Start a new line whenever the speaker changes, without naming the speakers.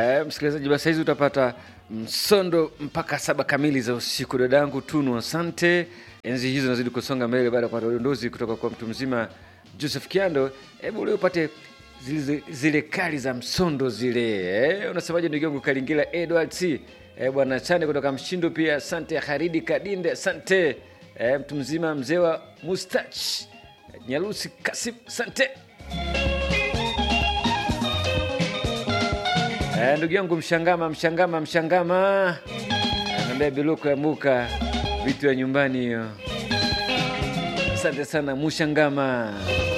Eh, msikilizaji, basi hizi utapata msondo mpaka saba kamili za usiku. Dadangu Tunu, asante. Enzi hizo nazidi kusonga mbele baada ya kupata udondozi kutoka kwa mtu mzima Joseph Kiando. Hebu leo upate zile, zile kali za msondo zile. Eh, unasemaje ndugu yangu Kalingila Edward C. Eh, bwana Chane kutoka Mshindo pia asante. Haridi Kadinde asante. Eh, mtu mzima mzee wa Mustach Nyalusi Kasim asante. Eh, ndugu yangu Mshangama, Mshangama, Mshangama anaambia biluko ya muka vitu ya nyumbani hiyo. Asante sana Mushangama.